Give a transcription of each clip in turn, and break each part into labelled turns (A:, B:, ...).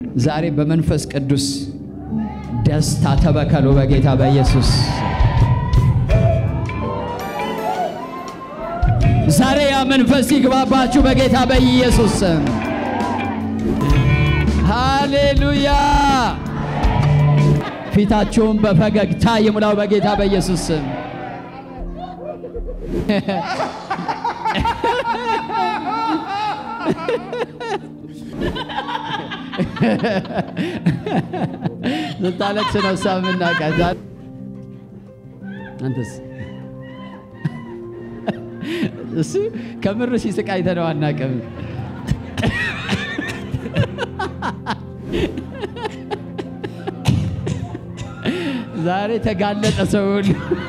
A: ዛሬ በመንፈስ ቅዱስ ደስታ ተበከሉ በጌታ በኢየሱስ ዛሬ ያ መንፈስ ይግባባችሁ በጌታ በኢየሱስ ስም። ሃሌሉያ! ፊታችሁን በፈገግታ ይሙላው በጌታ በኢየሱስ ስም። ስታለቅስ ነው እሷ የምናውቃት። አንተስ እሱ ከምር ሲስቅ አይተነው አናውቅም። ዛሬ ተጋለጠ ሰው ሁሉ።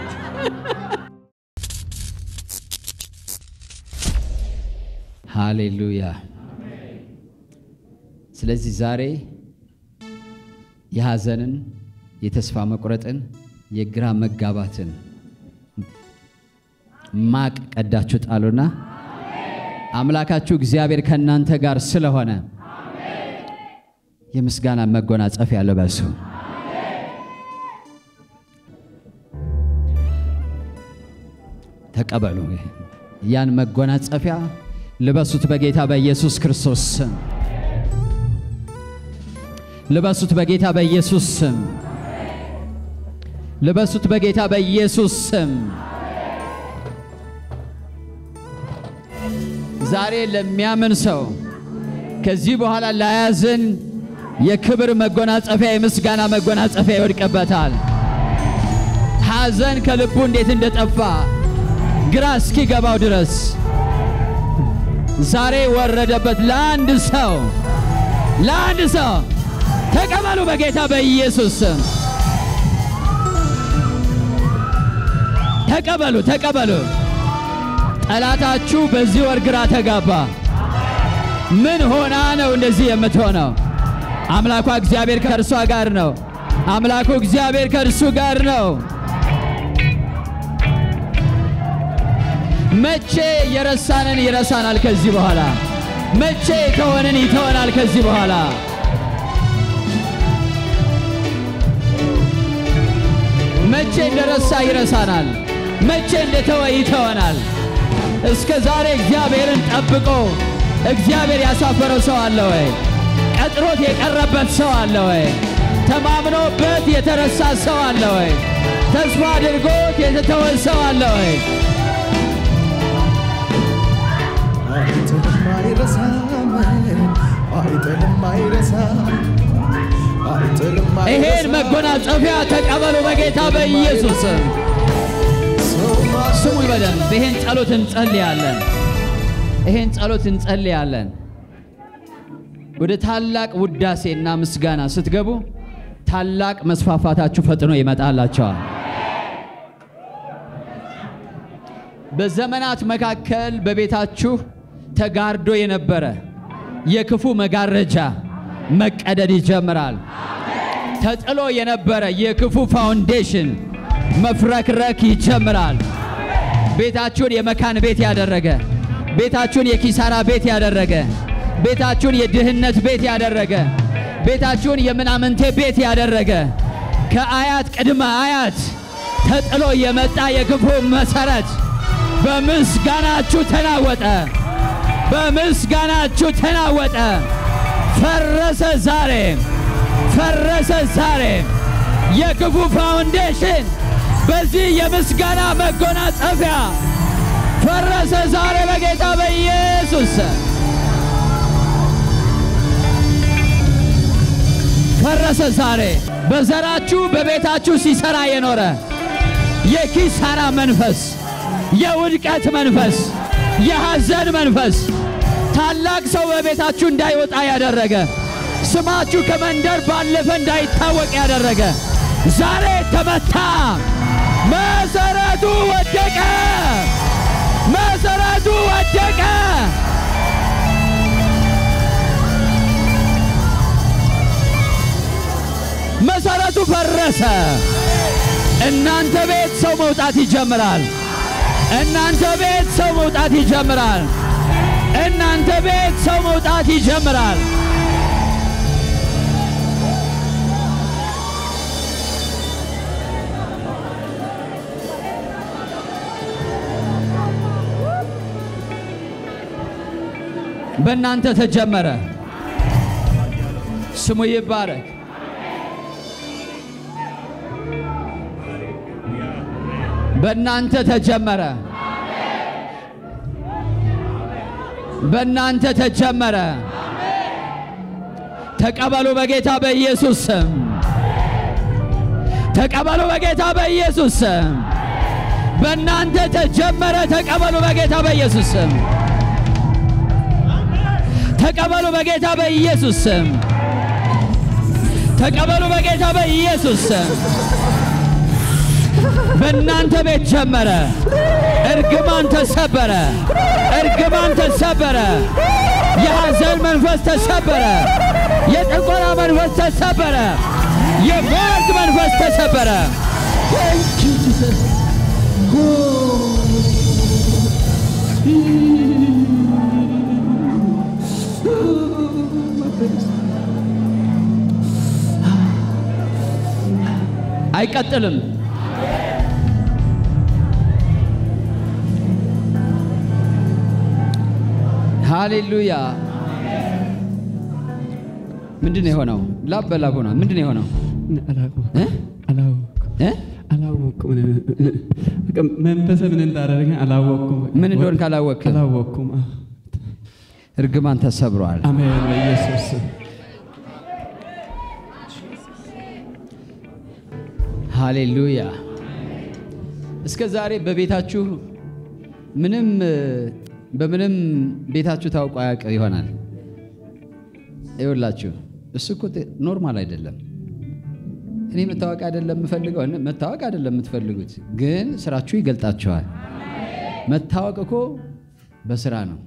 A: ሃሌሉያ። ስለዚህ ዛሬ የሐዘንን፣ የተስፋ መቁረጥን፣ የግራ መጋባትን ማቅ ቀዳችሁ ጣሉና አምላካችሁ እግዚአብሔር ከእናንተ ጋር ስለሆነ የምስጋና መጎናጸፊያ ልበሱ። ተቀበሉ። ያን መጎናጸፊያ ልበሱት በጌታ በኢየሱስ ክርስቶስ ስም። ልበሱት በጌታ በኢየሱስ ስም። ልበሱት በጌታ በኢየሱስ ስም። ዛሬ ለሚያምን ሰው ከዚህ በኋላ ላያዝን የክብር መጎናጸፊያ የምስጋና መጎናጸፊያ ይወድቅበታል። ሐዘን ከልቡ እንዴት እንደጠፋ ግራ እስኪገባው ድረስ ዛሬ ወረደበት። ለአንድ ሰው ለአንድ ሰው ተቀበሉ በጌታ በኢየሱስ ስም ተቀበሉ፣ ተቀበሉ። ጠላታችሁ በዚህ ወር ግራ ተጋባ። ምን ሆና ነው እንደዚህ የምትሆነው? አምላኳ እግዚአብሔር ከእርሷ ጋር ነው። አምላኩ እግዚአብሔር ከእርሱ ጋር ነው። መቼ የረሳንን ይረሳናል ከዚህ በኋላ። መቼ የተወንን ይተወናል ከዚህ በኋላ። መቼ እንደረሳ ይረሳናል። መቼ እንደተወ ይተወናል። እስከ ዛሬ እግዚአብሔርን ጠብቆ እግዚአብሔር ያሳፈረው ሰው አለ ወይ? ቀጥሮት የቀረበት ሰው አለ ወይ? ተማምኖበት የተረሳ ሰው አለ ወይ? ተስፋ አድርጎት የተተወ ሰው አለ ወይ?
B: አይጥልም አይረሳም፣ አይጥልም አይረሳም፣ አይጥልም
A: ይሄን
B: አይረሳም።
A: መጎናጸፊያ ተቀበሉ በጌታ በኢየሱስ ስም።
B: ሰው
A: ስሙ በደንብ ይሄን ጸሎት እንጸልያለን። ይሄን ጸሎት እንጸልያለን። ወደ ታላቅ ውዳሴና ምስጋና ስትገቡ ታላቅ መስፋፋታችሁ ፈጥኖ ይመጣላቸዋል። በዘመናት መካከል በቤታችሁ ተጋርዶ የነበረ የክፉ መጋረጃ መቀደድ ይጀምራል። ተጥሎ የነበረ የክፉ ፋውንዴሽን መፍረክረክ ይጀምራል። ቤታችሁን የመካን ቤት ያደረገ፣ ቤታችሁን የኪሳራ ቤት ያደረገ፣ ቤታችሁን የድህነት ቤት ያደረገ፣ ቤታችሁን የምናምንቴ ቤት ያደረገ ከአያት ቅድመ አያት ተጥሎ የመጣ የክፉ መሰረት በምስጋናችሁ ተናወጠ። በምስጋናችሁ ተናወጠ። ፈረሰ ዛሬ፣ ፈረሰ ዛሬ የክፉ ፋውንዴሽን በዚህ የምስጋና መጎናጸፊያ ፈረሰ ዛሬ በጌታ በኢየሱስ ስም። ፈረሰ ዛሬ በዘራችሁ በቤታችሁ ሲሰራ የኖረ የኪሳራ መንፈስ፣ የውድቀት መንፈስ፣ የሐዘን መንፈስ ታላቅ ሰው በቤታችሁ እንዳይወጣ ያደረገ ስማችሁ ከመንደር ባለፈ እንዳይታወቅ ያደረገ ዛሬ ተመታ። መሰረቱ ወደቀ። መሰረቱ ወደቀ። መሰረቱ ፈረሰ። እናንተ ቤት ሰው መውጣት ይጀምራል። እናንተ ቤት ሰው መውጣት ይጀምራል። እናንተ ቤት ሰው መውጣት ይጀምራል። በእናንተ ተጀመረ። ስሙ ይባረክ። በእናንተ ተጀመረ። በእናንተ ተጀመረ። ተቀበሉ በጌታ በኢየሱስ ስም። ተቀበሉ በጌታ በኢየሱስ ስም። በእናንተ ተጀመረ። ተቀበሉ በጌታ በኢየሱስ ስም። ተቀበሉ በጌታ በኢየሱስ ስም። ተቀበሉ በጌታ በኢየሱስ ስም። በእናንተ ቤት ጀመረ። እርግማን ተሰበረ። እርግማን ተሰበረ። የሐዘን መንፈስ ተሰበረ። የጥንቆላ መንፈስ ተሰበረ። የሟርት መንፈስ ተሰበረ። አይቀጥልም። ሃሌሉያ። ምንድን ነው የሆነው? ላብ በላብ ሆኗል። ምንድን ነው የሆነው? እ? እ?
C: አላወቅኩም። በቃ መንፈስ ምን እንዳደረገ አላወቅኩም።
A: ምን እንደሆን ካላወቅ
C: አላወቅኩም።
A: እርግማን ተሰብሯል።
C: አሜን በኢየሱስ ስም።
A: ሃሌሉያ። እስከ ዛሬ በቤታችሁ ምንም በምንም ቤታችሁ ታውቆ አያውቅ ይሆናል። ይኸውላችሁ እሱ እኮ ጥ- ኖርማል አይደለም። እኔ መታወቅ አይደለም የምፈልገው፣ እኔ መታወቅ አይደለም የምትፈልጉት፣ ግን ስራችሁ ይገልጣችኋል። መታወቅ እኮ በስራ ነው።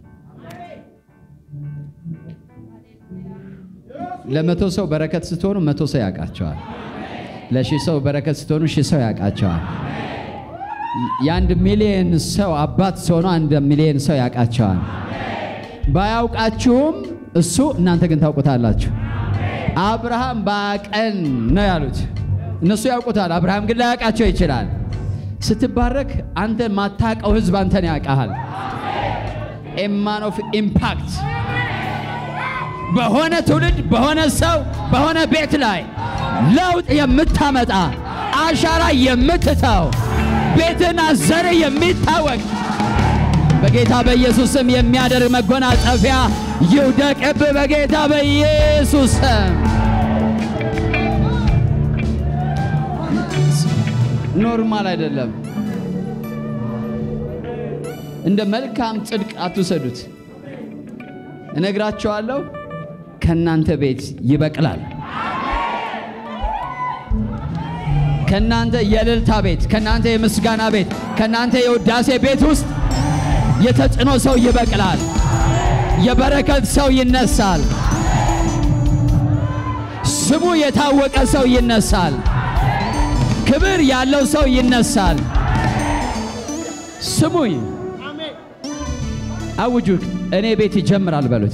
A: ለመቶ ሰው በረከት ስትሆኑ መቶ ሰው ያውቃቸዋል። ለሺህ ሰው በረከት ስትሆኑ ሺህ ሰው ያውቃቸዋል። የአንድ ሚሊዮን ሰው አባት ሲሆኑ አንድ ሚሊዮን ሰው ያውቃቸዋል። ባያውቃችሁም እሱ እናንተ ግን ታውቁታላችሁ። አብርሃም ባቀን ነው ያሉት፣ እነሱ ያውቁታል። አብርሃም ግን ላያውቃቸው ይችላል። ስትባረክ አንተ ማታውቀው ህዝብ አንተን ያውቃሃል። ኤማን ኦፍ ኢምፓክት በሆነ ትውልድ በሆነ ሰው በሆነ ቤት ላይ ለውጥ የምታመጣ አሻራ የምትተው ቤትና ዘር የሚታወቅ በጌታ በኢየሱስ ስም የሚያደርግ መጎናጸፊያ ይውደቅብህ በጌታ በኢየሱስ ስም። ኖርማል አይደለም። እንደ መልካም ጽድቅ አትውሰዱት። እነግራቸዋለሁ፣ ከእናንተ ቤት ይበቅላል። ከእናንተ የእልልታ ቤት፣ ከእናንተ የምስጋና ቤት፣ ከእናንተ የውዳሴ ቤት ውስጥ የተጽዕኖ ሰው ይበቅላል። የበረከት ሰው ይነሳል። ስሙ የታወቀ ሰው ይነሳል። ክብር ያለው ሰው ይነሳል። ስሙኝ፣ አውጁ። እኔ ቤት ይጀምራል በሉት።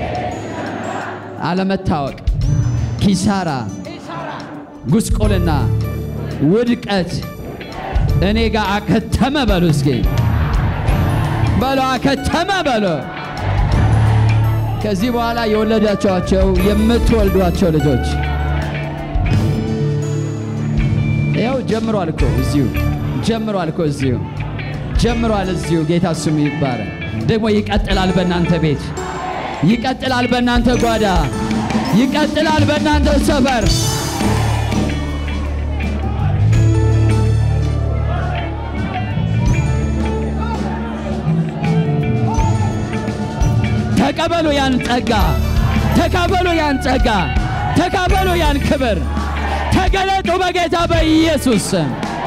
A: አለመታወቅ፣ ኪሳራ፣ ጉስቆልና፣ ውድቀት እኔ ጋር አከተመ በሉ። እስኪ በሎ አከተመ በሎ። ከዚህ በኋላ የወለዳቸዋቸው የምትወልዷቸው ልጆች ያው ጀምሯል እኮ እዚሁ ጀምሯል እኮ እዚሁ ጀምሯል እዚሁ። ጌታ ስሙ ይባረክ። ደግሞ ይቀጥላል በእናንተ ቤት፣ ይቀጥላል በእናንተ ጓዳ፣ ይቀጥላል በእናንተ ሰፈር። ተቀበሉ ያን ጸጋ፣ ተቀበሉ ያን ጸጋ፣ ተቀበሉ ያን ክብር። ተገለጡ በጌታ በኢየሱስ ስም።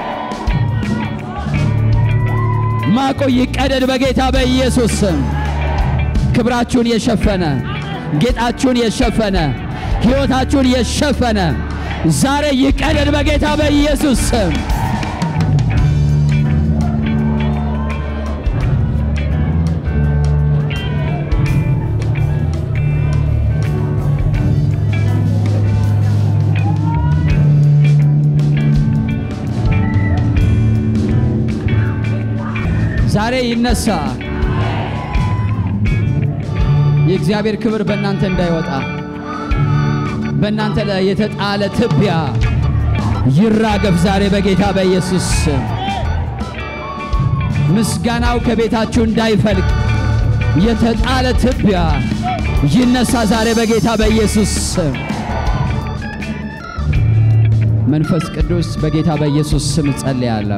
A: ማቁ ይቀደድ በጌታ በኢየሱስ ስም። ክብራችሁን የሸፈነ ጌጣችሁን የሸፈነ ሕይወታችሁን የሸፈነ ዛሬ ይቀደድ በጌታ በኢየሱስ ስም። ዛሬ ይነሳ። የእግዚአብሔር ክብር በእናንተ እንዳይወጣ በእናንተ ላይ የተጣለ ትቢያ ይራገፍ ዛሬ በጌታ በኢየሱስ ስም። ምስጋናው ከቤታችሁ እንዳይፈልቅ የተጣለ ትቢያ ይነሳ ዛሬ በጌታ በኢየሱስ ስም። መንፈስ ቅዱስ በጌታ በኢየሱስ ስም ጸልያለሁ።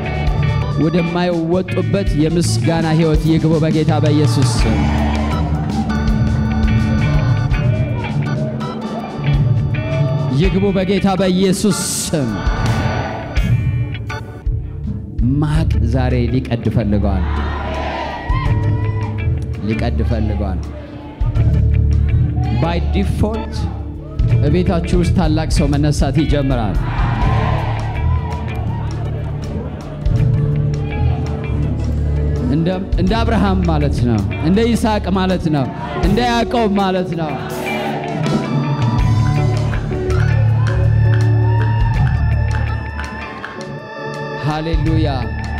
A: ወደማይወጡበት የምስጋና ሕይወት ይግቡ በጌታ በኢየሱስ ስም። ይግቡ በጌታ በኢየሱስ ስም። ማቅ ዛሬ ሊቀድ ፈልገዋል፣ ሊቀድ ፈልገዋል። ባይ ዲፎልት በቤታችሁ ውስጥ ታላቅ ሰው መነሳት ይጀምራል። እንደ እንደ አብርሃም ማለት ነው። እንደ ይስሐቅ ማለት ነው። እንደ ያዕቆብ ማለት ነው። ሃሌሉያ።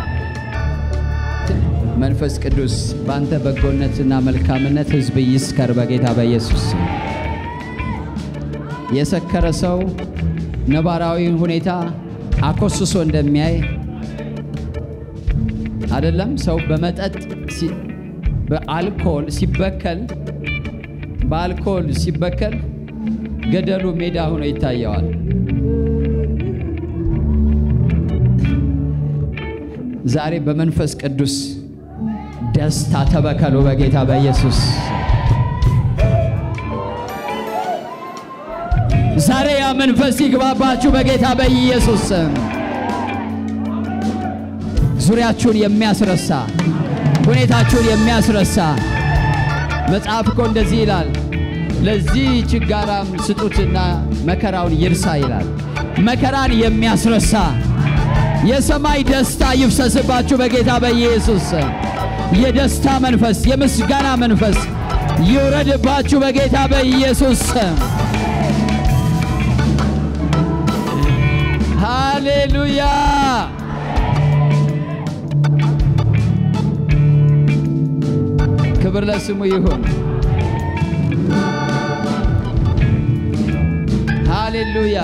A: መንፈስ ቅዱስ በአንተ በጎነትና መልካምነት ሕዝብ ይስከር በጌታ በኢየሱስ ስም። የሰከረ ሰው ነባራዊ ሁኔታ አኮስሶ እንደሚያይ አይደለም። ሰው በመጠጥ ሲ- በአልኮል ሲበከል በአልኮል ሲበከል ገደሉ ሜዳ ሆኖ ይታየዋል። ዛሬ በመንፈስ ቅዱስ ደስታ ተበከሉ በጌታ በኢየሱስ ዛሬ ያ መንፈስ ይግባባችሁ በጌታ በኢየሱስ ስም። ዙሪያችሁን የሚያስረሳ ሁኔታችሁን የሚያስረሳ መጽሐፍ እኮ እንደዚህ ይላል፣ ለዚህ ችጋራም ስጡትና መከራውን ይርሳ ይላል። መከራን የሚያስረሳ የሰማይ ደስታ ይፍሰስባችሁ በጌታ በኢየሱስ ስም። የደስታ መንፈስ፣ የምስጋና መንፈስ ይውረድባችሁ በጌታ በኢየሱስ ስም። ሃሌሉያ! ክብር ለስሙ ይሁን። ሃሌሉያ!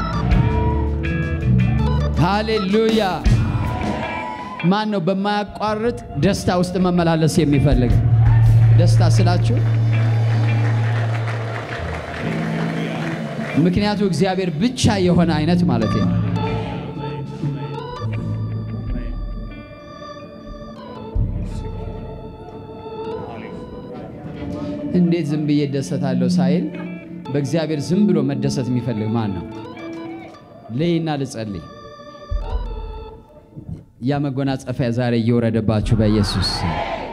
A: ሃሌሉያ! ማን ነው በማያቋርጥ ደስታ ውስጥ መመላለስ የሚፈልግ? ደስታ ስላችሁ ምክንያቱ እግዚአብሔር ብቻ የሆነ አይነት ማለት ነው። እንዴት ዝም ብዬ እደሰታለሁ ሳይል በእግዚአብሔር ዝም ብሎ መደሰት የሚፈልግ ማን ነው? ልይና ልጸልይ። ያ መጎናጸፊያ ዛሬ እየወረደባችሁ በኢየሱስ ስም።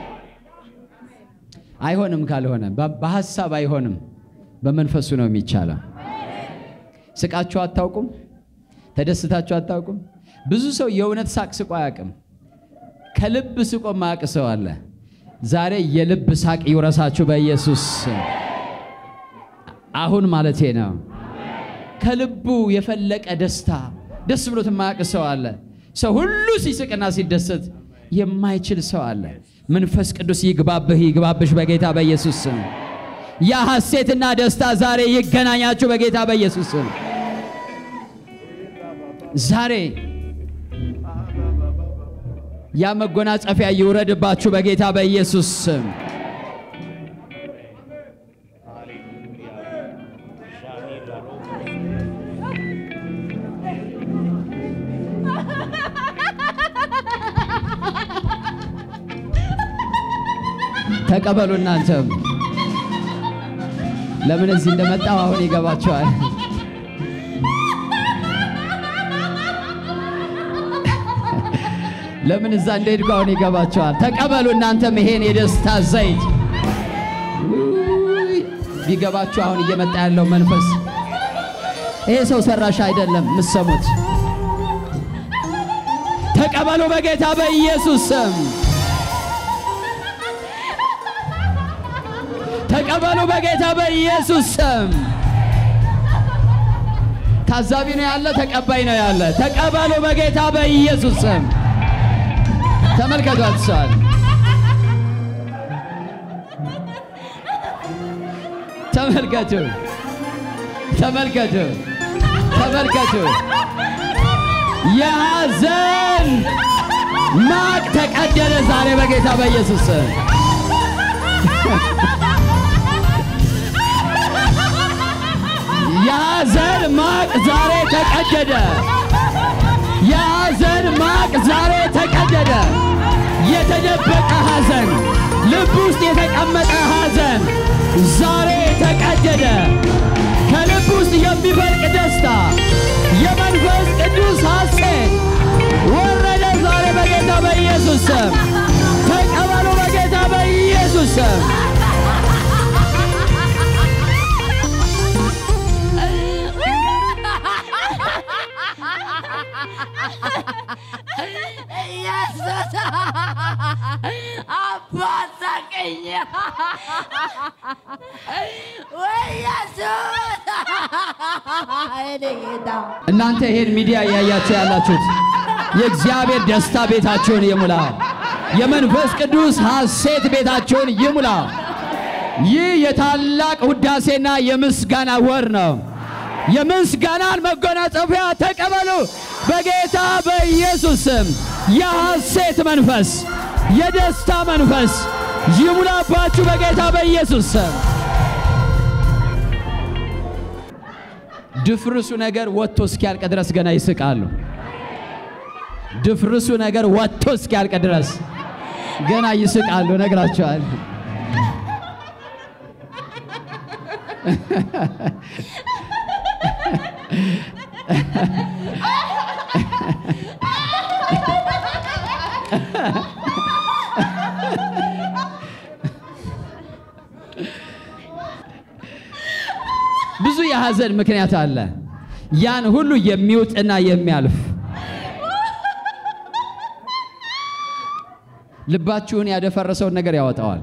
A: አይሆንም። ካልሆነ በ- በሐሳብ አይሆንም፣ በመንፈሱ ነው የሚቻለው። ስቃችሁ አታውቁም? ተደስታችሁ አታውቁም? ብዙ ሰው የእውነት ሳቅ ስቆ አያውቅም። ከልብ ስቆ ማያውቅ ሰው አለ። ዛሬ የልብ ሳቅ ይውረሳችሁ በኢየሱስ ስም። አሁን ማለቴ ነው። ከልቡ የፈለቀ ደስታ ደስ ብሎት የማያውቅ ሰው አለ። ሰው ሁሉ ሲስቅና ሲደሰት የማይችል ሰው አለ። መንፈስ ቅዱስ ይግባብህ ይግባብሽ በጌታ በኢየሱስ ስም። ያ ሐሴትና ደስታ ዛሬ ይገናኛችሁ በጌታ በኢየሱስ ስም። ዛሬ ያ መጎናጸፊያ ይውረድባችሁ በጌታ በኢየሱስ ስም። ተቀበሉ እናንተም። ለምን እዚህ እንደመጣው አሁን ይገባቸዋል። ለምን እዛ እንደሄድኩ አሁን ይገባቸዋል። ተቀበሉ እናንተም ይሄን የደስታ ዘይት ውይ፣ ቢገባችሁ አሁን እየመጣ ያለው መንፈስ ይሄ ሰው ሰራሽ አይደለም። ምሰሙት ተቀበሉ በጌታ በኢየሱስ ስም ተቀበሉ በጌታ በኢየሱስ ስም። ታዛቢ ነው ያለ፣ ተቀባይ ነው ያለ። ተቀበሉ በጌታ በኢየሱስ ስም። ተመልከቷት ሰዋል ተመልከቱ፣ ተመልከቱ፣ ተመልከቱ። የሐዘን ማቅ ተቀደደ ዛሬ በጌታ በኢየሱስ ስም። የሐዘን ማቅ ዛሬ ተቀደደ። የሐዘን ማቅ ዛሬ ተቀደደ። የተደበቀ ሐዘን፣ ልብ ውስጥ የተቀመጠ ሐዘን ዛሬ ተቀደደ። ከልብ ውስጥ የሚፈልቅ ደስታ፣ የመንፈስ ቅዱስ ሐሴት ወረደ ዛሬ በጌታ በኢየሱስ ስም። ተቀበሉ በጌታ በኢየሱስ ስም።
D: ኢየሱስ አባሳቀኝ ወይ ኢየሱስ እኔ ጌታ
A: እናንተ ይሄን ሚዲያ እያያችሁ ያላችሁት የእግዚአብሔር ደስታ ቤታችሁን ይሙላ። የመንፈስ ቅዱስ ሐሴት ቤታችሁን ይሙላ። ይህ የታላቅ ውዳሴና የምስጋና ወር ነው። የምስጋናን መጎናጸፊያ ተቀበሉ በጌታ በኢየሱስ ስም። የሐሴት መንፈስ፣ የደስታ መንፈስ ይሙላባችሁ በጌታ በኢየሱስ ስም። ድፍርሱ ነገር ወጥቶ እስኪያልቅ ድረስ ገና ይስቃሉ። ድፍርሱ ነገር ወጥቶ እስኪያልቅ ድረስ ገና ይስቃሉ። ነግራቸዋል። ብዙ የሐዘን ምክንያት አለ። ያን ሁሉ የሚውጥና የሚያልፍ ልባችሁን ያደፈረሰውን ነገር ያወጣዋል።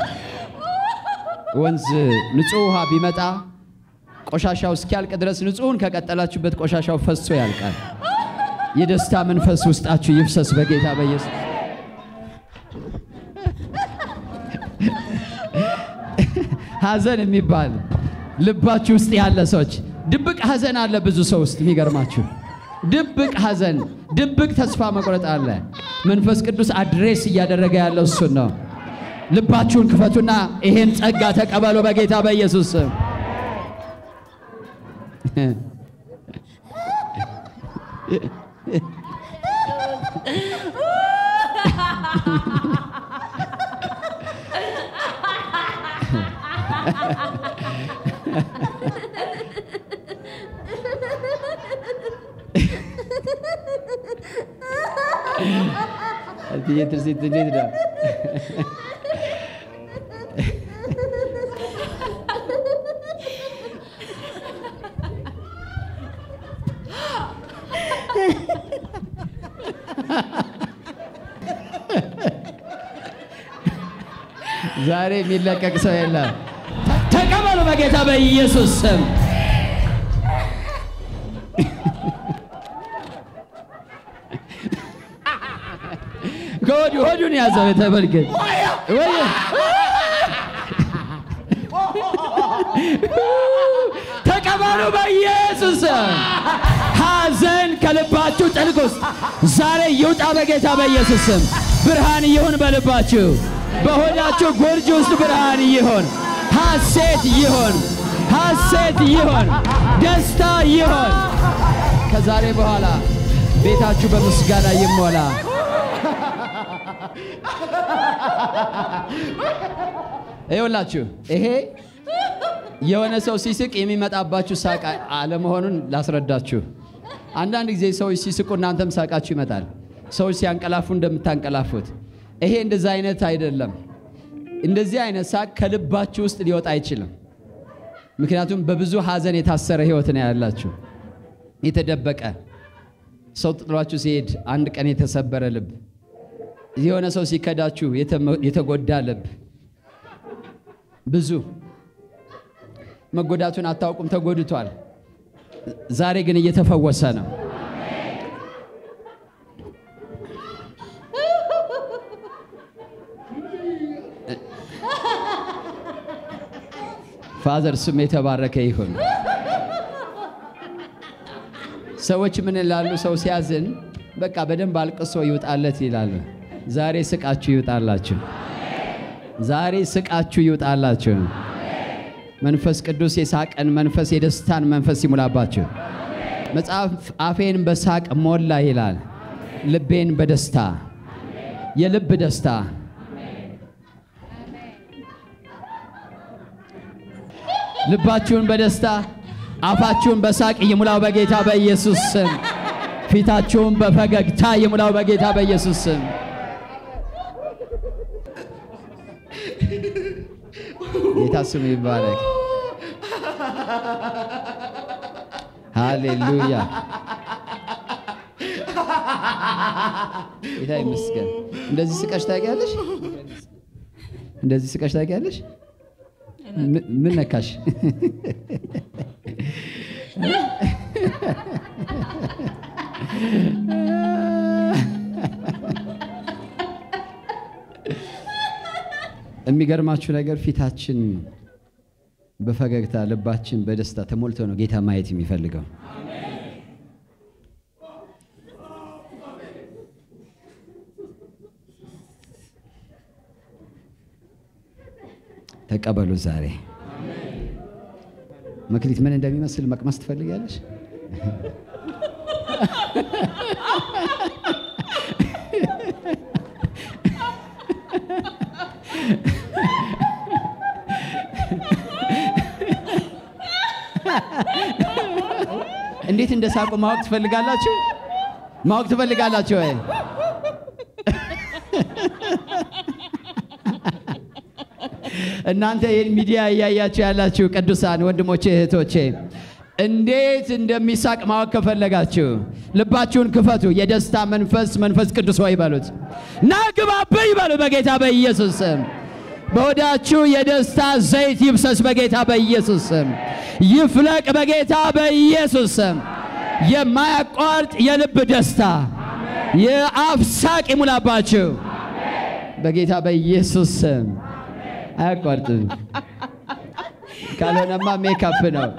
A: ወንዝ ንጹሕ ውሃ ቢመጣ ቆሻሻው እስኪያልቅ ድረስ ንጹሕን ከቀጠላችሁበት ቆሻሻው ፈሶ ያልቃል። የደስታ መንፈስ ውስጣችሁ ይፍሰስ በጌታ በኢየሱስ ሐዘን የሚባል ልባችሁ ውስጥ ያለ ሰዎች ድብቅ ሐዘን አለ ብዙ ሰው ውስጥ የሚገርማችሁ ድብቅ ሐዘን፣ ድብቅ ተስፋ መቁረጥ አለ። መንፈስ ቅዱስ አድሬስ እያደረገ ያለው እሱን ነው። ልባችሁን ክፈቱና ይሄን ጸጋ ተቀበሉ በጌታ በኢየሱስ ስም። እትዬ ትርሲት እንዴት ነው? ዛሬ የሚለቀቅ ሰው የለም። ተቀበሉ በጌታ በኢየሱስ ስም። ከወዲ ሆዱን ያዘው የተመልከት ወይ ተቀበሉ በኢየሱስ ስም። ሐዘን ከልባችሁ ጥልቅ ውስጥ ዛሬ ይውጣ በጌታ በኢየሱስ ስም። ብርሃን ይሁን በልባችሁ፣ በሆዳችሁ ጎርጅ ውስጥ ብርሃን ይሁን፣ ሐሴት ይሁን፣ ሐሴት ይሁን፣ ደስታ ይሁን። ከዛሬ በኋላ ቤታችሁ በምስጋና ይሞላ። ይኸውላችሁ ይሄ የሆነ ሰው ሲስቅ የሚመጣባችሁ ሳቅ አለመሆኑን ላስረዳችሁ። አንዳንድ ጊዜ ሰዎች ሲስቁ እናንተም ሳቃችሁ ይመጣል። ሰዎች ሲያንቀላፉ እንደምታንቀላፉት። ይሄ እንደዚህ አይነት አይደለም። እንደዚህ አይነት ሳቅ ከልባችሁ ውስጥ ሊወጣ አይችልም። ምክንያቱም በብዙ ሐዘን የታሰረ ህይወት ነው ያላችሁ። የተደበቀ ሰው ጥሏችሁ ሲሄድ አንድ ቀን የተሰበረ ልብ፣ የሆነ ሰው ሲከዳችሁ የተጎዳ ልብ ብዙ መጎዳቱን አታውቁም፣ ተጎድቷል። ዛሬ ግን እየተፈወሰ ነው። ፋዘር ስም የተባረከ ይሁን። ሰዎች ምን ይላሉ? ሰው ሲያዝን በቃ በደንብ አልቅሶ ይውጣለት ይላሉ። ዛሬ ስቃችሁ ይውጣላችሁ። ዛሬ ስቃችሁ ይውጣላችሁ። መንፈስ ቅዱስ የሳቅን መንፈስ የደስታን መንፈስ ይሙላባችሁ። መጽሐፍ አፌን በሳቅ ሞላ ይላል፣ ልቤን በደስታ የልብ ደስታ ልባችሁን በደስታ አፋችሁን በሳቅ ይሙላው በጌታ በኢየሱስ ስም። ፊታችሁን በፈገግታ ይሙላው በጌታ በኢየሱስ ስም። ጌታ ስሙ ይባረክ። ሃሌሉያ ጌታ ይመስገን። እንደዚህ ስቀሽ ታውቂያለሽ? እንደዚህ ስቀሽ ታውቂያለሽ? ምን- ምን ነካሽ? የሚገርማችሁ ነገር ፊታችን በፈገግታ ልባችን በደስታ ተሞልቶ ነው ጌታ ማየት የሚፈልገው። ተቀበሉ ዛሬ። መክሊት ምን እንደሚመስል መቅመስ ትፈልጋለሽ? እንዴት እንደ ሳቁ ማወቅ ትፈልጋላችሁ? ማወቅ ትፈልጋላችሁ ወይ? እናንተ ይህን ሚዲያ እያያችሁ ያላችሁ ቅዱሳን ወንድሞቼ እህቶቼ እንዴት እንደሚሳቅ ማወቅ ከፈለጋችሁ ልባችሁን ክፈቱ። የደስታ መንፈስ መንፈስ ቅዱስ ሆይ በሉት ና ግባብኝ በሉ በጌታ በኢየሱስ ስም። በሆዳችሁ የደስታ ዘይት ይብሰስ በጌታ በኢየሱስ ስም። ይፍለቅ በጌታ በኢየሱስ ስም። የማያቋርጥ የልብ ደስታ የአፍ ሳቅ ይሙላባችሁ በጌታ በኢየሱስ ስም። አያቋርጥም። ካልሆነማ ሜካፕ ነው።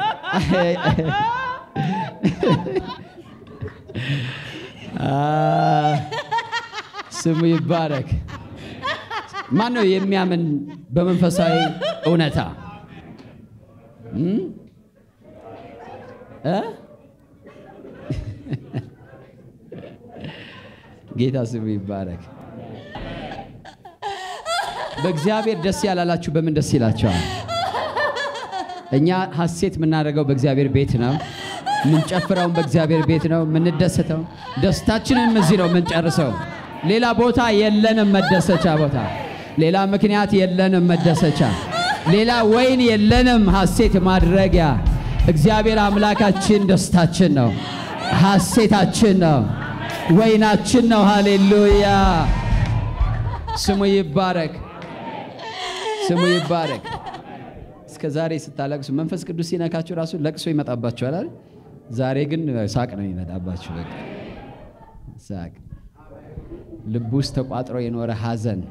A: አ፣ ስሙ ይባረክ። ማን ነው የሚያምን በመንፈሳዊ እውነታ እም? እ? ጌታ ስሙ ይባረክ። በእግዚአብሔር ደስ ያላላችሁ በምን ደስ ይላቸዋል? እኛ ሐሴት የምናደርገው በእግዚአብሔር ቤት ነው። የምንጨፍረውም በእግዚአብሔር ቤት ነው። የምንደሰተው ደስታችንም እዚህ ነው የምንጨርሰው። ሌላ ቦታ የለንም መደሰቻ ቦታ፣ ሌላ ምክንያት የለንም መደሰቻ፣ ሌላ ወይን የለንም ሐሴት ማድረጊያ። እግዚአብሔር አምላካችን ደስታችን ነው፣ ሐሴታችን ነው፣ ወይናችን ነው። ሃሌሉያ ስሙ ይባረክ፣ ስሙ ይባረክ። እስከ ዛሬ ስታለቅሱ መንፈስ ቅዱስ ሲነካችሁ ራሱ ለቅሶ ይመጣባችኋል አይደል? ዛሬ ግን ሳቅ ነው የሚመጣባችሁ። በቃ ሳቅ። ልብ ውስጥ ተቋጥሮ የኖረ ሐዘን፣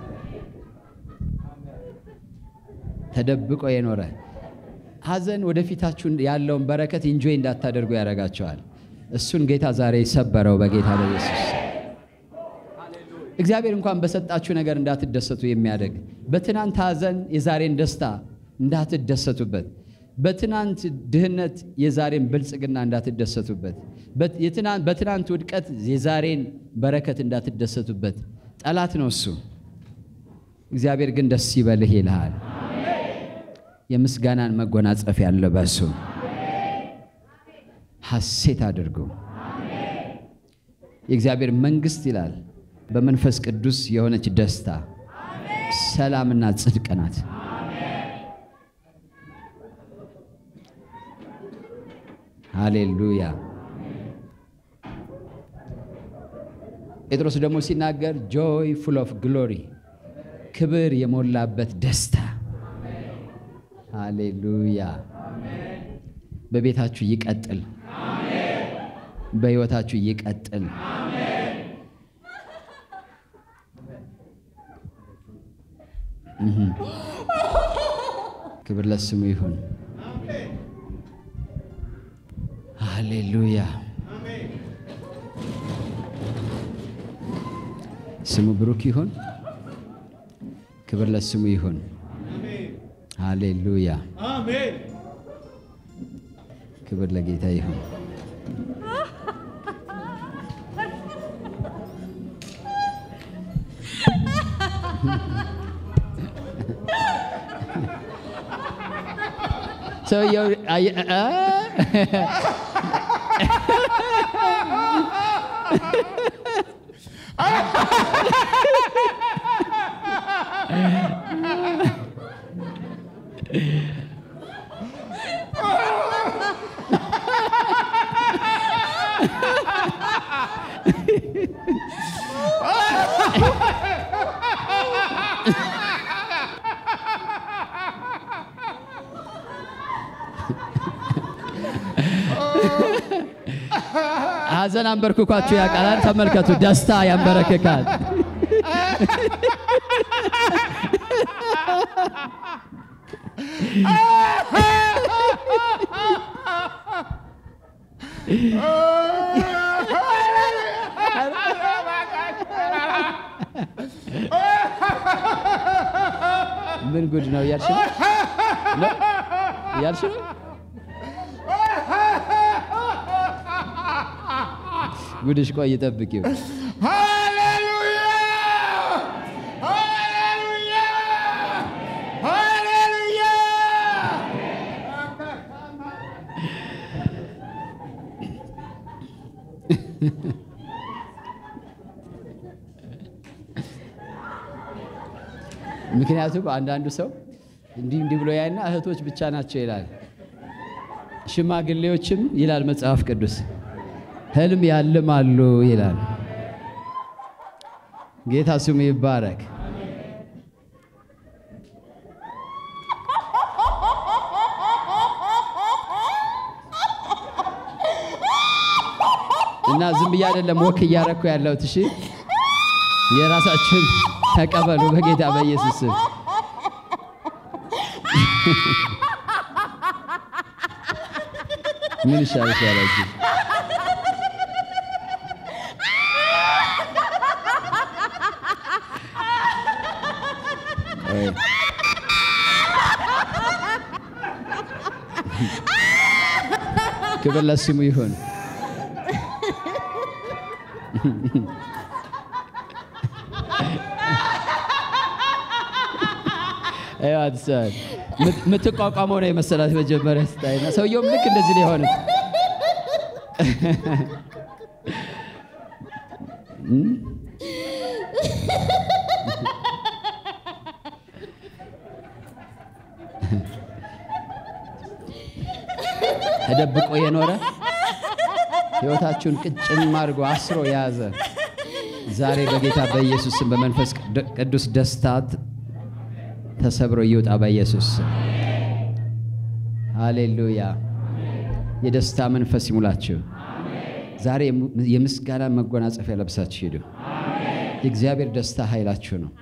A: ተደብቆ የኖረ ሐዘን ወደፊታችሁ ያለውን በረከት ኢንጆይ እንዳታደርጉ ያደርጋቸዋል። እሱን ጌታ ዛሬ ሰበረው በጌታ በኢየሱስ እግዚአብሔር እንኳን በሰጣችሁ ነገር እንዳትደሰቱ የሚያደርግ በትናንት ሐዘን የዛሬን ደስታ እንዳትደሰቱበት፣ በትናንት ድህነት የዛሬን ብልጽግና እንዳትደሰቱበት፣ በት- የትናንት- በትናንት ውድቀት የዛሬን በረከት እንዳትደሰቱበት። ጠላት ነው እሱ። እግዚአብሔር ግን ደስ ይበልህ ይልሃል። የምስጋናን መጎናጸፊያ ልበሱ። ሐሴት አድርጉ። የእግዚአብሔር መንግሥት ይላል በመንፈስ ቅዱስ የሆነች ደስታ፣ ሰላምና ጽድቅ ናት። ሃሌሉያ። ጴጥሮስ ደግሞ ሲናገር ጆይ ፉል ኦፍ ግሎሪ ክብር የሞላበት ደስታ። ሃሌሉያ። በቤታችሁ ይቀጥል፣ በሕይወታችሁ ይቀጥል። ክብር ለስሙ ይሁን። ሃሌሉያ። ስሙ ብሩክ ይሁን። ክብር ለስሙ ይሁን። ሃሌሉያ። ክብር ለጌታ ይሁን። ሰውየው አየ- አ- ሐዘን አንበርክኳችሁ ያውቃል። ተመልከቱ፣ ደስታ ያንበረክካል። ምን ጉድ ነው እያልሽ ነው? ነው? እያልሽ ነው? ጉድሽ ቆይ ጠብቂው። ምክንያቱም አንዳንዱ ሰው እንዲህ እንዲህ ብሎ ያይና እህቶች ብቻ ናቸው ይላል። ሽማግሌዎችም ይላል መጽሐፍ ቅዱስ ህልም ያልማሉ ይላል። ጌታ ስሙ ይባረክ። እና ዝም ብዬ አይደለም ወክ እያረኩ ያለሁት። እሺ የራሳችሁን ተቀበሉ በጌታ በኢየሱስ ስም። ምን ይሻልሽ ያላችሁ ቆይ። ክብር ለስሙ ይሁን። ይኸዋት ሰ- ምት- የምትቋቋመው ነው የመሰላት መጀመሪያ ስታይና ሰውየውም ልክ እንደዚህ ነው የሆነ ተደብቆ የኖረ ሕይወታችሁን ቅጭም አድርጎ አስሮ የያዘ ዛሬ በጌታ በኢየሱስ ስም በመንፈስ ቅዱ- ቅዱስ ደስታት ተሰብሮ ይውጣ በኢየሱስ ስም። ሃሌሉያ። የደስታ መንፈስ ይሙላችሁ። ዛሬ የሙ- የምስጋና መጎናጸፊያ ለብሳችሁ ሂዱ። የእግዚአብሔር ደስታ ኃይላችሁ ነው፣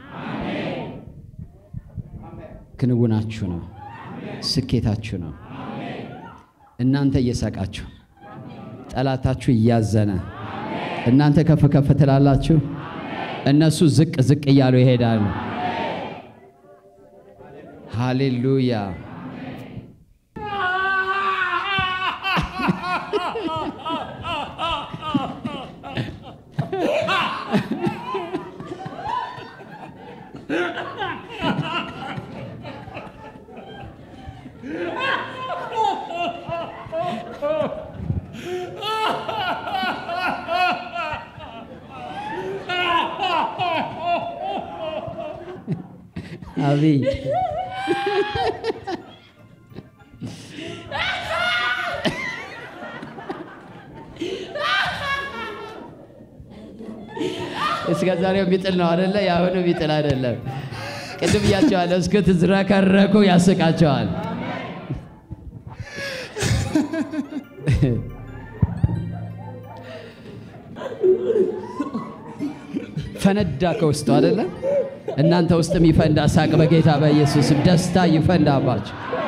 A: ክንውናችሁ ነው፣ ስኬታችሁ ነው። እናንተ እየሳቃችሁ ጠላታችሁ እያዘነ እናንተ ከፍ ከፍ ትላላችሁ፣ እነሱ ዝቅ ዝቅ እያሉ ይሄዳሉ። ሃሌሉያ። አብይ እስከ ዛሬው የሚጥል ነው አደለ? የአሁኑ የሚጥል አይደለም። ቅድም እያቸዋለሁ እስክትዝረከረኩ ያስቃቸዋል። ፈነዳ ከውስጡ አደለ? እናንተ ውስጥም ይፈንዳ ሳቅ በጌታ በኢየሱስም ደስታ ይፈንዳባችሁ።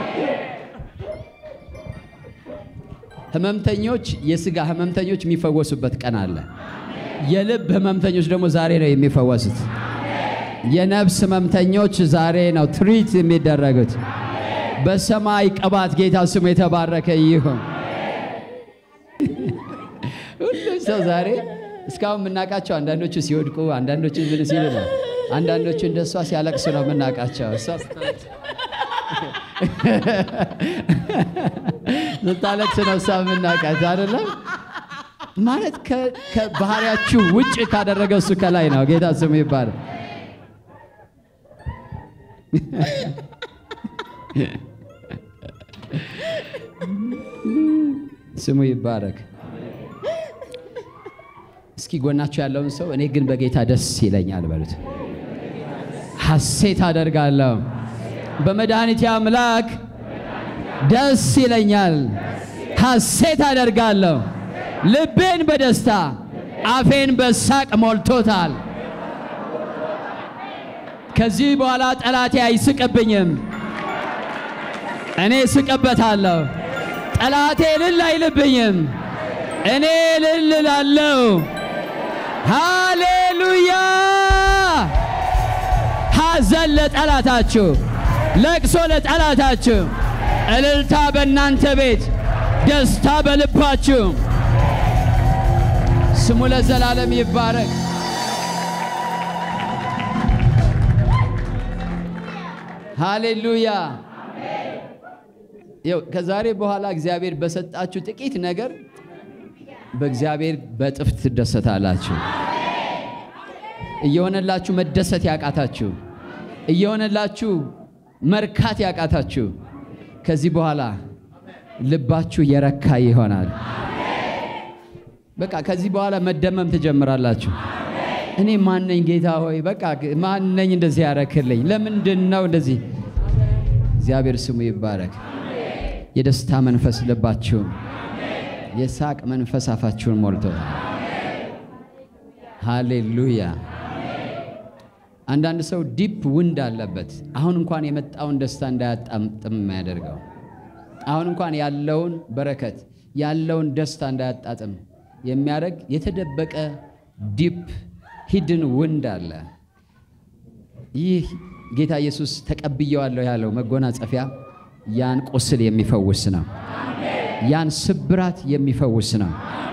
A: ህመምተኞች የስጋ ህመምተኞች የሚፈወሱበት ቀን አለ። የልብ ህመምተኞች ደግሞ ዛሬ ነው የሚፈወሱት። የነፍስ ህመምተኞች ዛሬ ነው ትሪት የሚደረጉት። በሰማይ ቅባት ጌታ ስሙ የተባረከ ይሁን። ሁሉም ሰው ዛሬ እስካሁን የምናውቃቸው አንዳንዶቹ ሲወድቁ፣ አንዳንዶቹ ምን ሲሉ ነው፣ አንዳንዶቹ እንደ እሷ ሲያለቅሱ ነው የምናውቃቸው። እሷ ስታለቅስ ነው እሷ የምናውቃት አይደለም። ማለት ከ- ከባህሪያችሁ ውጭ ካደረገ እሱ ከላይ ነው። ጌታ ስሙ ይባላል። ስሙ ይባረክ። እስኪ ጎናችሁ ያለውን ሰው እኔ ግን በጌታ ደስ ይለኛል በሉት። ሐሴት አደርጋለሁ በመድኃኒቴ አምላክ ደስ ይለኛል፣ ሐሴት አደርጋለሁ። ልቤን በደስታ አፌን በሳቅ ሞልቶታል። ከዚህ በኋላ ጠላቴ አይስቅብኝም፣ እኔ እስቅበታለሁ። ጠላቴ እልል አይልብኝም፣ እኔ እልል እላለሁ። ሃሌሉያ! ሐዘን ለጠላታችሁ፣ ለቅሶ ለጠላታችሁ፣ እልልታ በእናንተ ቤት፣ ደስታ በልባችሁ። ስሙ ለዘላለም ይባረክ። ሃሌሉያ። ይኸው ከዛሬ በኋላ እግዚአብሔር በሰጣችሁ ጥቂት ነገር በእግዚአብሔር በጥፍ ትደሰታላችሁ። እየሆነላችሁ መደሰት ያቃታችሁ፣ እየሆነላችሁ መርካት ያቃታችሁ ከዚህ በኋላ ልባችሁ የረካ ይሆናል። በቃ ከዚህ በኋላ መደመም ትጀምራላችሁ። እኔ ማነኝ ጌታ ሆይ? በቃ ማነኝ እንደዚህ ያረክልኝ? ለምንድን ነው እንደዚህ? እግዚአብሔር ስሙ ይባረክ። የደስታ መንፈስ ልባችሁን፣ የሳቅ መንፈስ አፋችሁን ሞልቶ ሃሌሉያ። አንዳንድ ሰው ዲፕ ውንድ አለበት። አሁን እንኳን የመጣውን ደስታ እንዳያጣጥም የሚያደርገው አሁን እንኳን ያለውን በረከት ያለውን ደስታ እንዳያጣጥም የሚያደርግ የተደበቀ ዲፕ ሂድን ውንድ አለ። ይህ ጌታ ኢየሱስ ተቀብየዋለሁ ያለው መጎናጸፊያ ያን ቁስል የሚፈውስ ነው። ያን ስብራት የሚፈውስ ነው።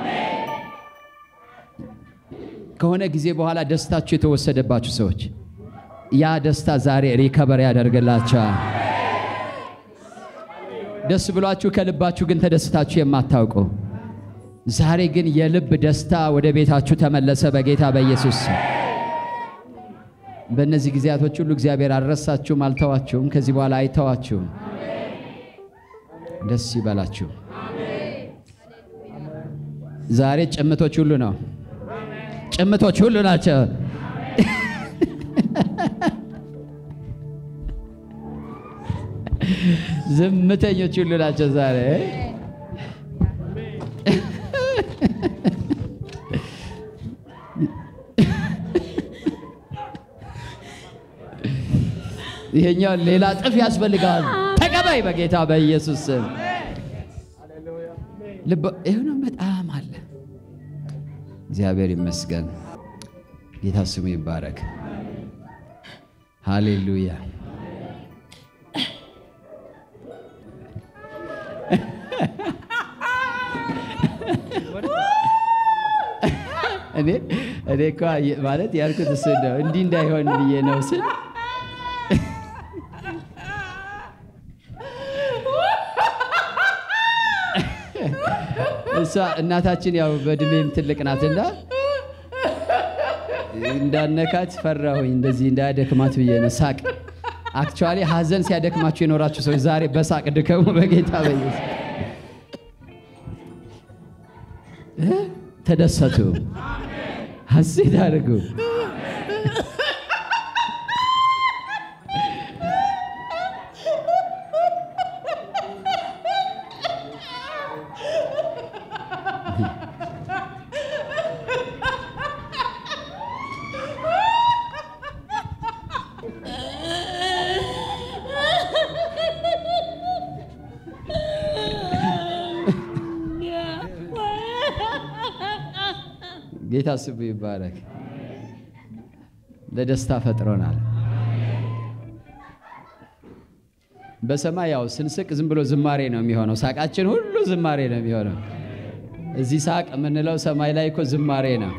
A: ከሆነ ጊዜ በኋላ ደስታችሁ የተወሰደባችሁ ሰዎች ያ ደስታ ዛሬ ሪከበር ያደርግላቸዋል። ደስ ብሏችሁ ከልባችሁ ግን ተደስታችሁ የማታውቁ ዛሬ ግን የልብ ደስታ ወደ ቤታችሁ ተመለሰ በጌታ በኢየሱስ ስም። በእነዚህ ጊዜያቶች ሁሉ እግዚአብሔር አልረሳችሁም፣ አልተዋችሁም። ከዚህ በኋላ አይተዋችሁም። ደስ ይበላችሁ። ዛሬ ጭምቶች ሁሉ ነው፣ ጭምቶች ሁሉ ናቸው። ዝምተኞች ሁሉ ናቸው ዛሬ ይሄኛው ሌላ ጥፍ ያስፈልጋል። ተቀበይ በጌታ በኢየሱስ ስም። ልብ ይሁን በጣም አለ። እግዚአብሔር ይመስገን። ጌታ ስሙ ይባረክ። ሃሌሉያ። እኔ እኔ እኮ ማለት ያልኩት እሱ ነው እንዲህ እንዳይሆን ብዬ ነው ስል እሷ እናታችን ያው በእድሜም ትልቅ ናትና እንዳነካት ፈራሁኝ። እንደዚህ እንዳያደክማት ብዬ ነው። ሳቅ አክቹዋሊ ሀዘን ሲያደክማችሁ የኖራችሁ ሰዎች ዛሬ በሳቅ ድከሙ በጌታ በኢየሱስ እ ተደሰቱ፣ ሀሴት አድርጉ። ጌታ ስሙ ይባረክ። ለደስታ ፈጥሮናል። በሰማይ ያው ስንስቅ ዝም ብሎ ዝማሬ ነው የሚሆነው። ሳቃችን ሁሉ ዝማሬ ነው የሚሆነው። እዚህ ሳቅ የምንለው ሰማይ ላይ እኮ ዝማሬ ነው።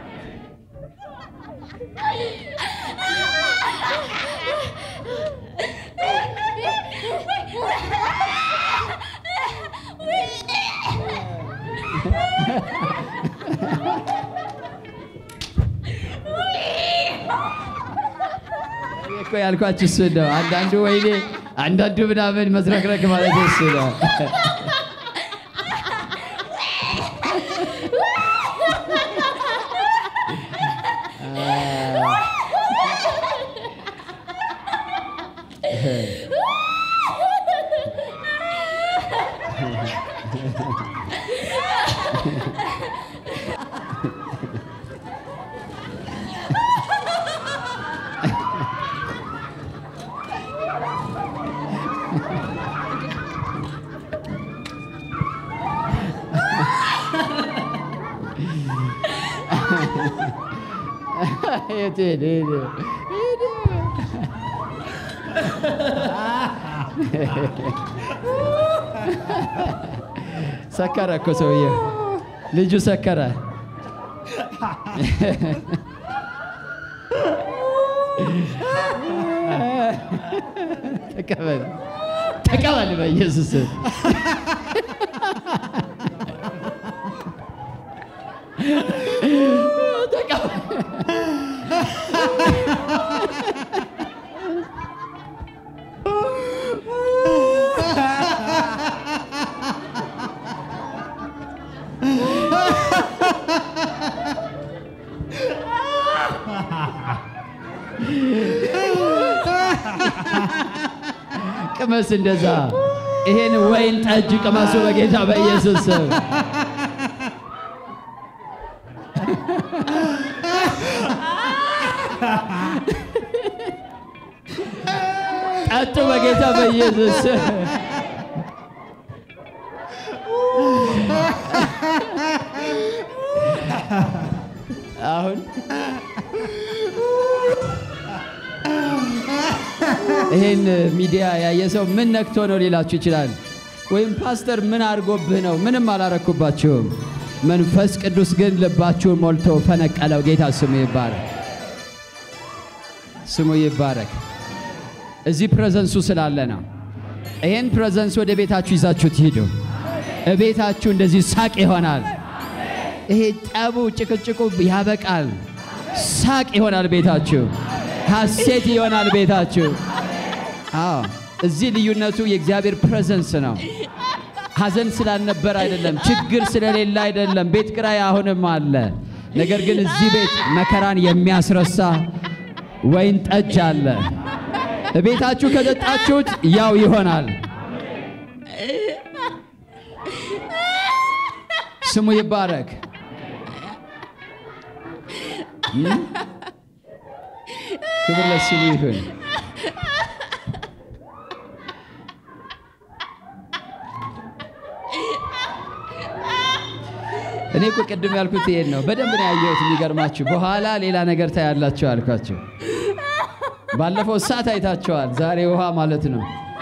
A: እኔ እኮ ያልኳችሁ እሱ ነው። አንዳንዱ ወይኔ፣ አንዳንዱ ምናምን መዝረክረክ ማለት እሱ ነው። የት ሄደ? ሄደ፣ ሄደ። ሰከረ እኮ ሰውዬው፣ ልጁ ሰከረ። ተቀበል ተቀበል፣ በኢየሱስ ስም። ተቀበል። ቅመስ እንደዛ ይሄን ወይን ጠጅ ቅመሱ በጌታ በኢየሱስ ስም። ጠጡ በጌታ በኢየሱስ ስም። አሁን ይሄን ሚዲያ ያየ ሰው ምን ነክቶ ነው ሊላችሁ ይችላል። ወይም ፓስተር ምን አድርጎብህ ነው? ምንም አላረኩባችሁም። መንፈስ ቅዱስ ግን ልባችሁን ሞልቶ ፈነቀለው። ጌታ ስሙ ይባረክ፣ ስሙ ይባረክ። እዚህ ፕሬዘንሱ ስላለ ነው። ይሄን ፕሬዘንስ ወደ ቤታችሁ ይዛችሁ ትሂዱ። እቤታችሁ እንደዚህ ሳቅ ይሆናል። ይሄ ጠቡ፣ ጭቅጭቁ ያበቃል። ሳቅ ይሆናል ቤታችሁ። ሐሴት ይሆናል ቤታችሁ። አዎ እዚህ ልዩነቱ የእግዚአብሔር ፕሬዘንስ ነው። ሐዘን ስላልነበር አይደለም፣ ችግር ስለሌለ አይደለም። ቤት ኪራይ አሁንም አለ። ነገር ግን እዚህ ቤት መከራን የሚያስረሳ ወይን ጠጅ አለ። ቤታችሁ ከጠጣችሁት ያው ይሆናል። ስሙ ይባረክ። እም? ክብር ለስሙ ይሁን። እኔ እኮ ቅድም ያልኩት ይሄን ነው። በደንብ ነው ያየሁት። የሚገርማችሁ በኋላ ሌላ ነገር ታያላችሁ አልኳችሁ። ባለፈው እሳት አይታችኋል። ዛሬ ውሃ ማለት ነው።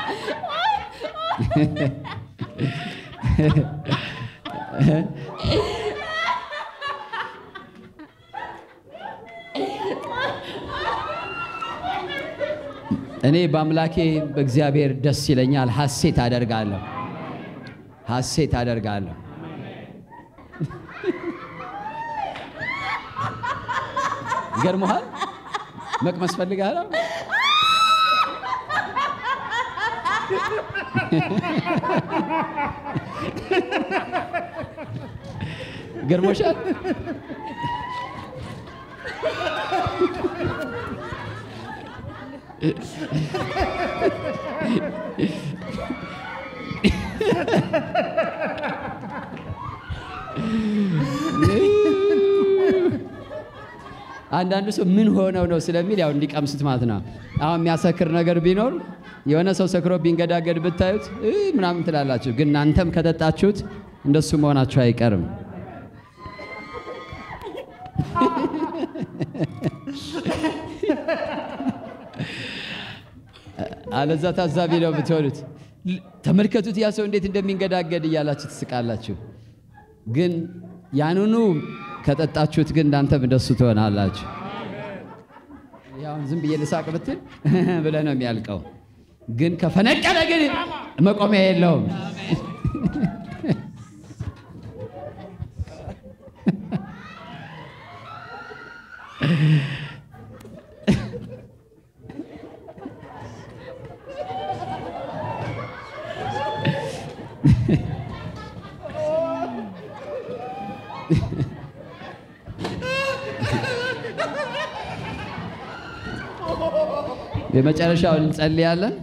A: እኔ በአምላኬ በእግዚአብሔር ደስ ይለኛል፣ ሐሴት አደርጋለሁ፣ ሐሴት አደርጋለሁ። ገርሞሃል? መቅመስ ፈልጋለሁ። ገርሞሻል? አንዳንዱ ሰው ምን ሆነው ነው ስለሚል ያው እንዲቀምሱት ማለት ነው። አሁን የሚያሰክር ነገር ቢኖር የሆነ ሰው ሰክሮ ቢንገዳገድ ብታዩት እ ምናምን ትላላችሁ። ግን እናንተም ከጠጣችሁት እንደሱ መሆናችሁ አይቀርም። አለዛ ታዛቢ ነው የምትሆኑት። ል- ተመልከቱት ያ ሰው እንዴት እንደሚንገዳገድ እያላችሁ ትስቃላችሁ። ግን ያንኑ ከጠጣችሁት ግን እናንተም እንደሱ ትሆናላችሁ። ያው ዝም ብዬ ልሳቅ ብትል ብለህ ነው የሚያልቀው። ግን ከፈነቀለ ግን መቆሚያ የለውም። የመጨረሻውን እንጸልያለን።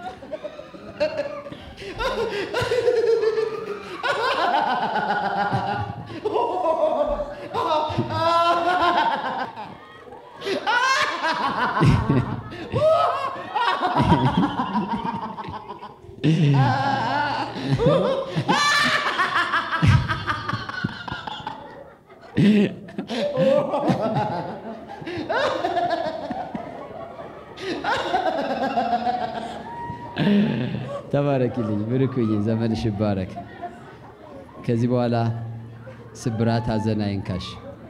A: ተባረኪልኝ፣ ብርኩኝ፣ ዘመንሽ ይባረክ። ከዚህ በኋላ ስብራት፣ ሐዘን አይንካሽ።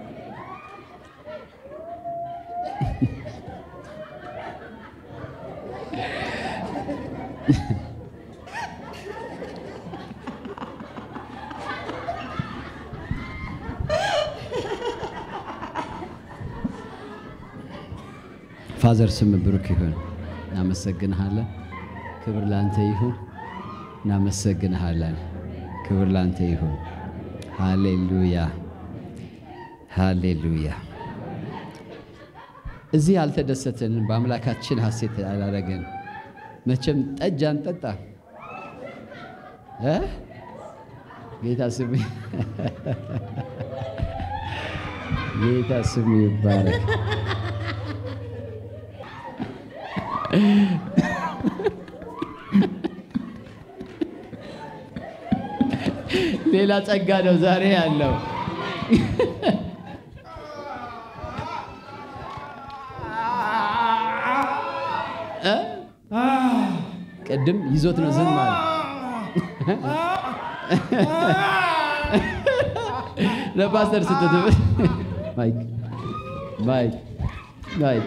A: ፋዘር ስም ብሩክ ይሁን። እናመሰግንሃለን። ክብር ላንተ ይሁን። እናመሰግንሃለን። ክብር ላንተ ይሁን። ሃሌሉያ ሃሌሉያ። እዚህ ያልተደሰትን በአምላካችን ሐሴት አላደረግን። መቼም ጠጅ አንጠጣ እ ጌታ ስም ጌታ ስም ይባረክ። ሌላ ጸጋ ነው ዛሬ ያለው። እ? ቅድም ይዞት ነው ዝም አለ። ለፓስተር ስትት ማይክ ማይክ ማይክ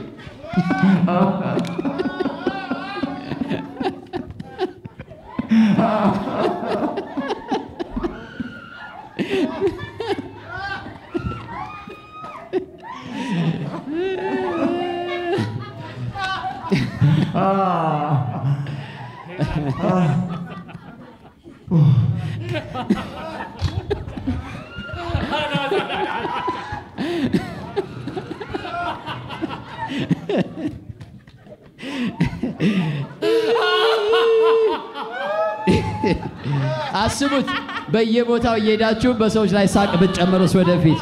A: አስቡት፣ በየቦታው እየሄዳችሁ በሰዎች ላይ ሳቅ ብትጨምሩስ ወደፊት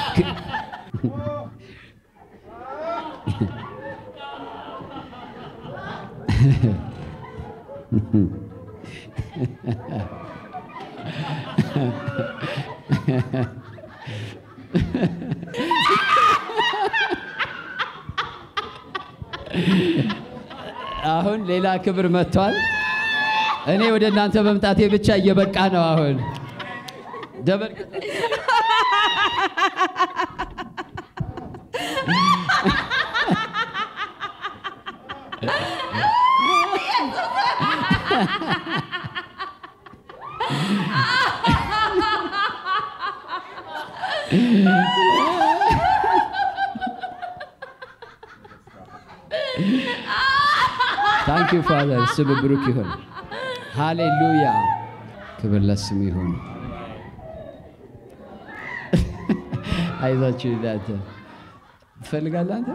A: አሁን ሌላ ክብር መጥቷል። እኔ ወደ እናንተ መምጣቴ ብቻ እየበቃ ነው። አሁን ደበል ታንክ ዩ ፋዘር፣ ስም ብሩክ ይሁን። ሃሌሉያ፣ ክብር ለስም ይሁን። አይዛችሁ እናንተ ትፈልጋለህ አንተ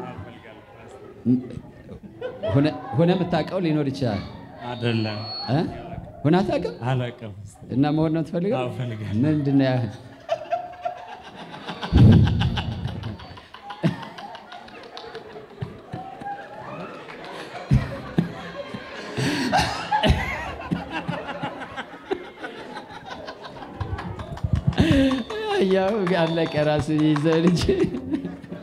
A: ሆነ- ሆነ የምታውቀው ሊኖር ይችላል
E: አይደለም
A: እ? ሆነ አታውቅም
E: አላውቅም።
A: እና መሆን ነው ትፈልገው?
E: አዎ፣ እፈልጋለሁ።
A: ምንድን ነው ያህል ያው አለቀ ራስን ይዘህ ልጅ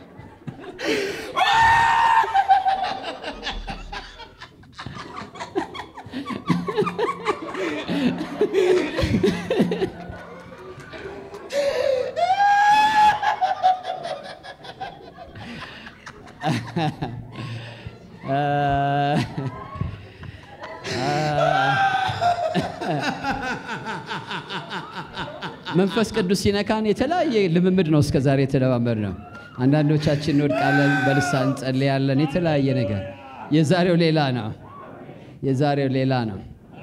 A: መንፈስ ቅዱስ ሲነካን የተለያየ ልምምድ ነው እስከ ዛሬ የተለማመድ ነው። አንዳንዶቻችን እንወድቃለን፣ በልሳን እንጸልያለን፣ የተለያየ ነገር። የዛሬው ሌላ ነው። የዛሬው ሌላ ነው።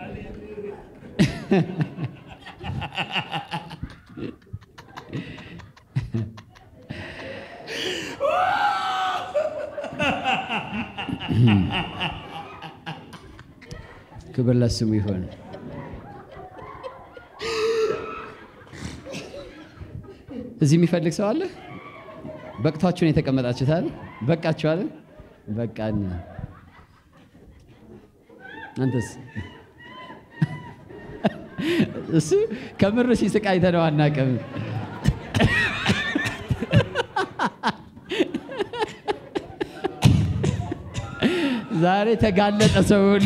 A: ክብር ለስሙ ይሁን። እዚህ የሚፈልግ ሰው አለ? በቅቷችሁን የተቀመጣችሁታል? በቃችኋል? በቃን። አንተስ? እሱ ከምር ሲስቅ አይተነው አናውቅም። ዛሬ ተጋለጠ ሰው ሁሉ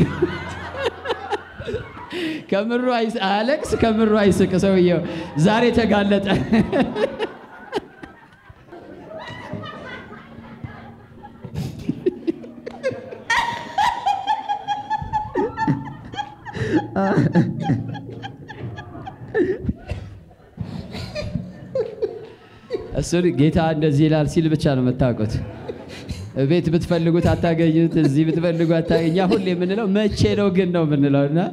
A: ከምሩ አይስ- አያለቅስ፣ ከምሩ አይስቅ። ሰውየው ዛሬ ተጋለጠ። እሱን ጌታ እንደዚህ ይላል ሲል ብቻ ነው የምታውቁት። ቤት ብትፈልጉት አታገኙት፣ እዚህ ብትፈልጉ አታገኝ። እኛ ሁሌ የምንለው መቼ ነው ግን ነው የምንለው እና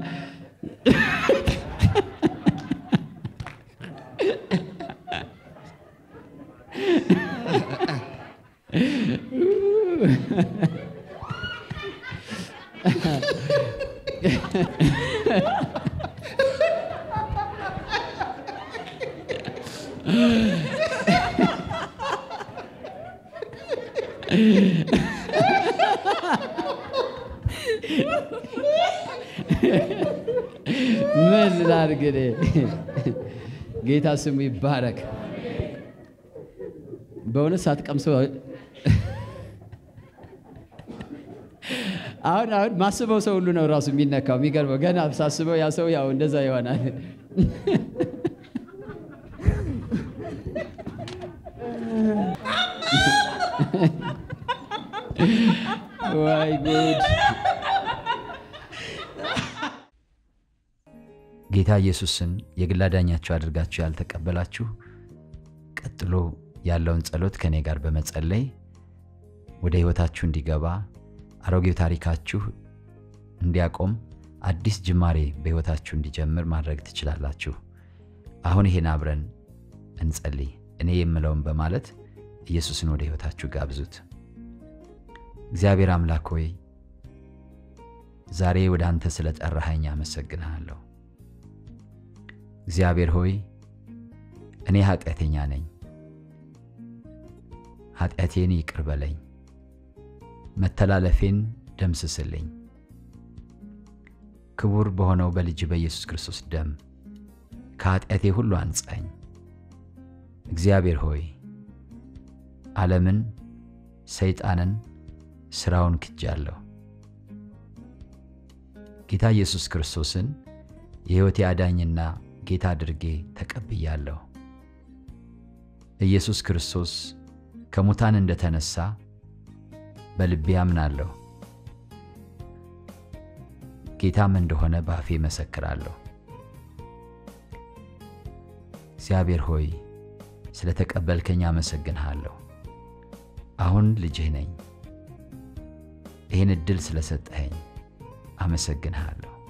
A: ምን ላድርግ እኔ? ጌታ ስሙ ይባረክ። በእውነት ሳትቀምሰው አሁን አሁን ማስበው ሰው ሁሉ ነው ራሱ የሚነካው። የሚገርመው ገና ሳስበው ያ ሰው ያው እንደዛ ይሆናል። ወይ ጉድ!
E: ጌታ ኢየሱስን የግል አዳኛችሁ አድርጋችሁ ያልተቀበላችሁ ቀጥሎ ያለውን ጸሎት ከእኔ ጋር በመጸለይ ወደ ሕይወታችሁ እንዲገባ አሮጌው ታሪካችሁ እንዲያቆም አዲስ ጅማሬ በሕይወታችሁ እንዲጀምር ማድረግ ትችላላችሁ። አሁን ይሄን አብረን እንጸልይ። እኔ የምለውን በማለት ኢየሱስን ወደ ሕይወታችሁ ጋብዙት። እግዚአብሔር አምላክ ሆይ ዛሬ ወደ አንተ ስለ ጠራኸኝ አመሰግንሃለሁ። እግዚአብሔር ሆይ እኔ ኃጢአተኛ ነኝ፣ ኃጢአቴን ይቅር በለኝ፣ መተላለፌን ደምስስልኝ። ክቡር በሆነው በልጅ በኢየሱስ ክርስቶስ ደም ከኃጢአቴ ሁሉ አንጻኝ። እግዚአብሔር ሆይ ዓለምን፣ ሰይጣንን፣ ሥራውን ክጃለሁ። ጌታ ኢየሱስ ክርስቶስን የሕይወቴ አዳኝና ጌታ አድርጌ ተቀብያለሁ። ኢየሱስ ክርስቶስ ከሙታን እንደተነሳ በልቤ አምናለሁ። ጌታም እንደሆነ በአፌ መሰክራለሁ። እግዚአብሔር ሆይ ስለ ተቀበልከኝ አመሰግንሃለሁ። አሁን ልጅህ ነኝ። ይህን ዕድል ስለሰጠኸኝ አመሰግንሃለሁ።